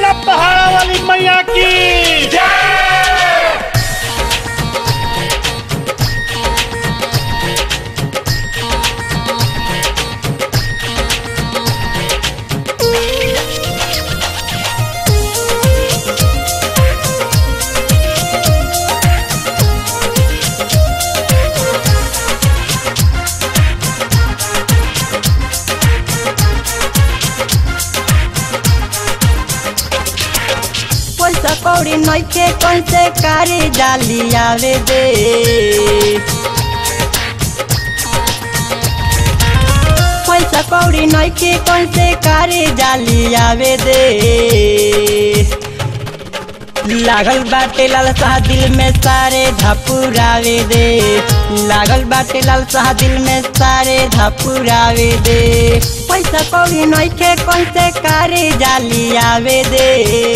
बोला पहाड़ा वाली मैया की पैसा कौड़ी नइखे कैसे कारी जाली आवे दे पैसा कौड़ी नइखे कैसे कारी जाली आवे दे लागल बाटे लालसा दिल में सारे धपुरावे दे लागल बाटे लालसा दिल में सारे धपुरावे दे पैसा कौड़ी नइखे कैसे कारी जाली आवे दे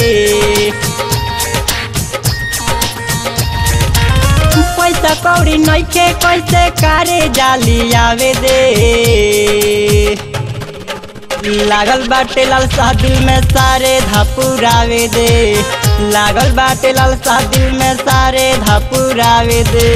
पैसा कौड़ी नइखे कैसे कारे जाली आवे दे लागल बाटे लालसा दिल में सारे धपुरावे दे लागल बाटे लालसा दिल में सारे धपुरावे दे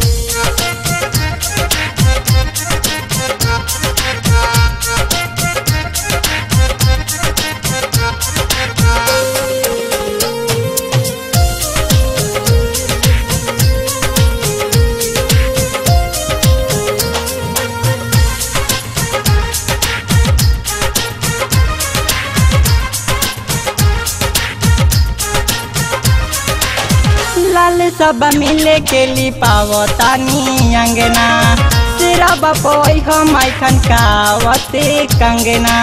लाल सब मिले के ली पावतानी अंगना सिरा बपोई हम ऐखन कावते कंगना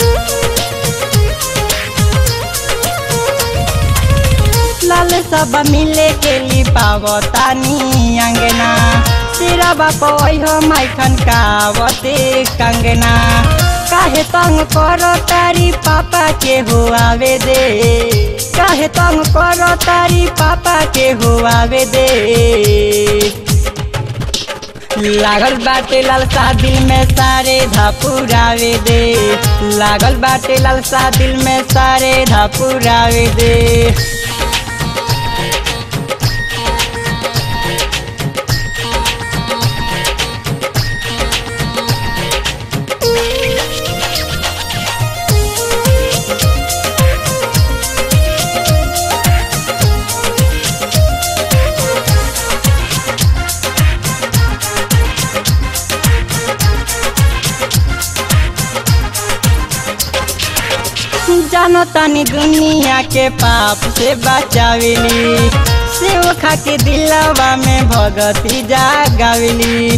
लाल सब मिले के ली पावतानी अंगना सिरा बपोई हम ऐखन कावते कंगना काहे तंग करो तारी पापा के हो आवे दे काहे तंग करो तारी पापा के हो आवे दे लागल बाटे लालसा दिल में सारे धपुरावे दे लागल बाटे लालसा दिल में सारे धपुरावे दे जानो तानी दुनिया के पाप से बचाविली सेव खा के दिलवा में भगती जागाविली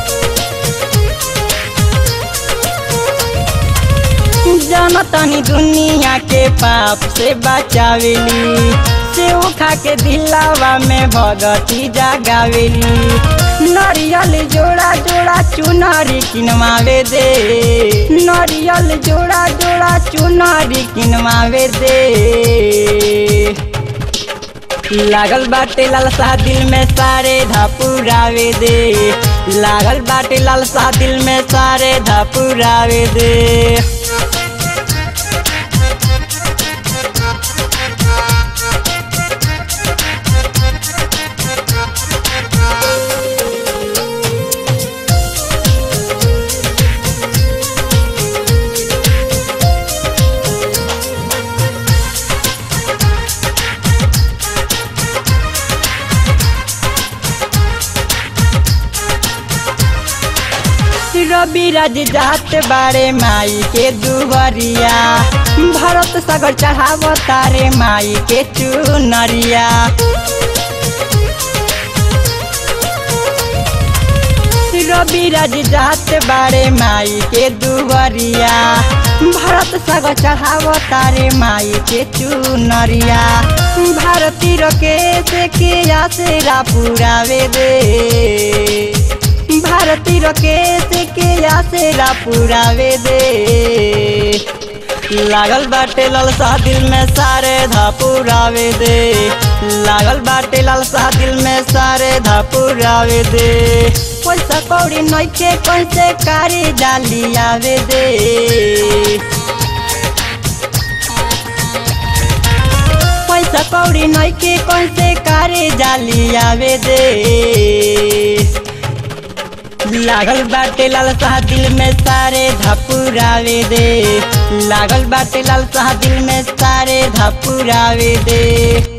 जानो तानी दुनिया के पाप से बचाविली सेव खा के दिलवा में भगती जागाविली नरियल जोड़ा जोड़ा चुनारी किनवावे दे नरियल जोड़ा जोड़ा चुनारी किनवावे दे लागल बाटे लालसा दिल में सारे धपुरावे दे लागल बाटे लालसा दिल में सारे धपुरावे दे रवि राज जात बारे माई के दुबरिया भरत सागर चढ़ाव तारे माई के चुनरिया रवि राज जात बारे माई के दुबरिया भरत सागर चढ़ाव तारे माई के चुनरिया भारती रकेश के आसेरा पुरावे दे भारती रकेश के आसेरा पुरावे दे लागल बाटे लालसा दिल में सारे धपुरावे दे लागल बाटे लालसा दिल में सारे धपुरावे दे पैसा कौड़ी नइखे कैसे कारी डाली आवे दे पैसा कौड़ी नइखे कौन से कारे जाली आवे दे लागल बाटे लालसा दिल में सारे धपुरावे दे लागल बाटे लालसा दिल में सारे धपुरावे दे